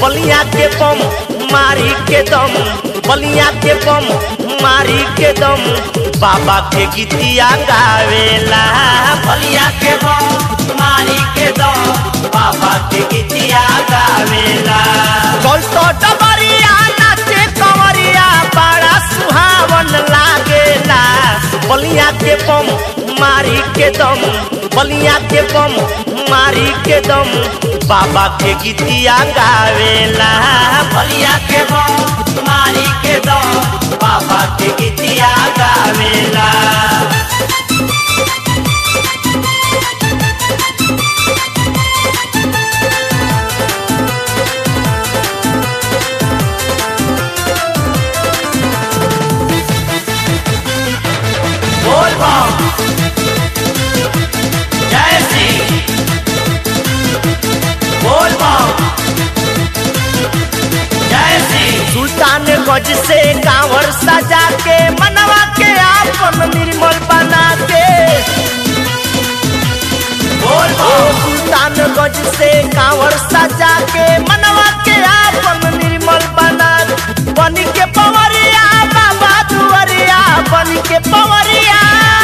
बलिया के बम मारी के दम बलिया के बम मारी के दम बाबा के गीतिया गावेला बलिया के बम मारी के दम बाबा के गीतिया गावेला कल तो डबरिया नाचे कंवरिया बड़ा सुहावन लागेला बलिया के बम मारी के दम बलिया के बम मारी के दम बाबा के गीतिया गावेला बलिया के बम मारी के दम बाबा के गीतिया गावेला बोल बम जय श्री बोल बम जय श्री सुल्तान गज से कांवर सजा के मनवा के आपन निर्मल बना के बोल सुल्तान गज से कांवर सजा के मनवा के आपन निर्मल बना बन के पवरिया बाबा दुआरिया बन के पवरिया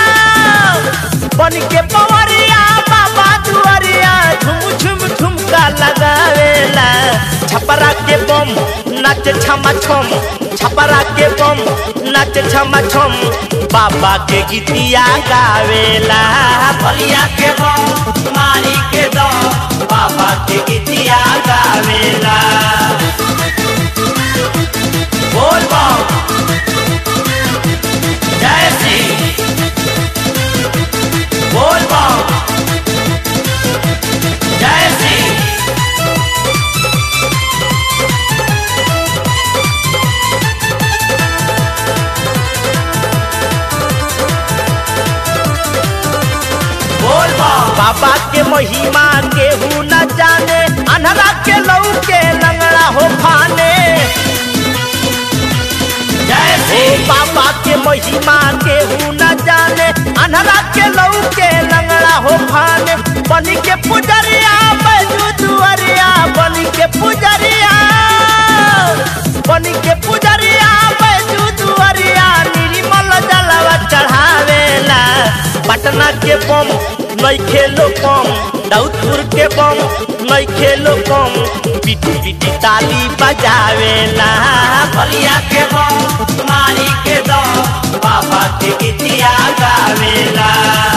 बन के पवरिया बाबा दुआरिया झुम झुम झुमका लगावेला छपरा के बम नाच छमा छम छपरा के बम नाच छमा छम बाबा के गीतिया गावेला बलिया के बम मारी के दम बाबा के गीतिया गावेला बोल बम जय श्री बोल बम जय श्री बोल बम बाबा के महिमा केहू न जाने अनहरा के लऊ के लंगड़ा हो फाने जय श्री बाबा के महिमा केहू न जाने अनहरा के लऊ के लंगड़ा हो फाने बन के पुजरिया बैजू दुअरिया बन के पुजरिया बन के पुजरिया बैजू दुअरिया निर्मल जलवा चढ़ावेला पटना के बम नइखे लो कम दाऊदपुर के बम नइखे लो कम पिटी पिटी ताली बजावेला बलिया के बम मारी के दम बाबा के गीतिया गावेला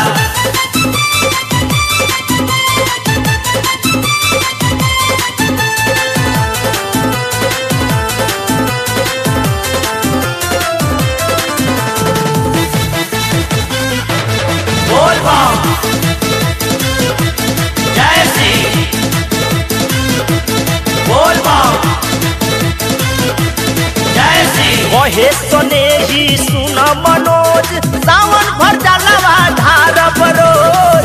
बोल बम जय श्री बोल बम जय श्री कहे सुने ही सुन मनोज सावन भर जलवा धार बरोज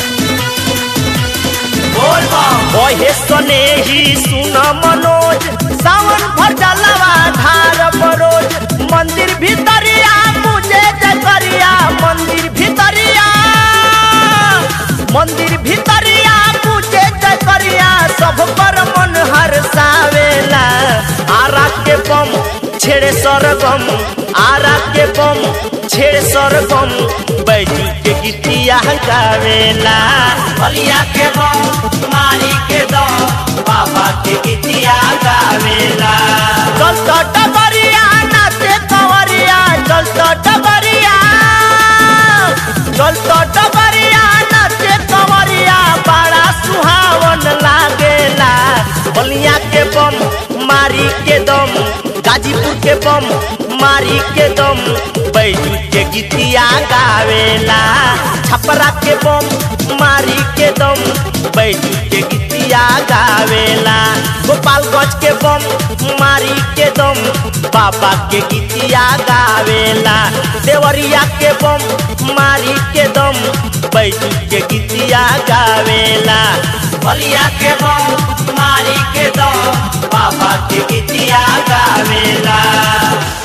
बोल बम कहे सुने ही सुन मनोज सावन भर जलवा धार बरोज मंदिर भीतरिया मुझे जकरिया मंदिर भीतरिया मंदिर भीतरिया पूछे जकरिया सब पर मन हरसावेला आरा के बम छेड़े सरगम आरा के बम छेड़े सरगम बैजू के गीतिया गावेला बलिया के बम मारी के दम बाबा के गीतिया गावेला चल तो डबरिया नाचे कंवरिया चल तो डबरिया चल तो डबरिया नाचे कंवरिया बड़ा सुहावन लागेला बलिया के बम मारी के दम गाजीपुर के बम मारी के दम बैजू के गीतिया गावेला छपरा के बम मारी के दम बैजू के गीतिया गावेला गोपालगंज के बम मारी के दम बाबा के गीतिया गावेला देवरिया के बम मारी के दम बैजू के गीतिया गावेला बलिया के बम मारी के दम बाबा के गीतिया गावेला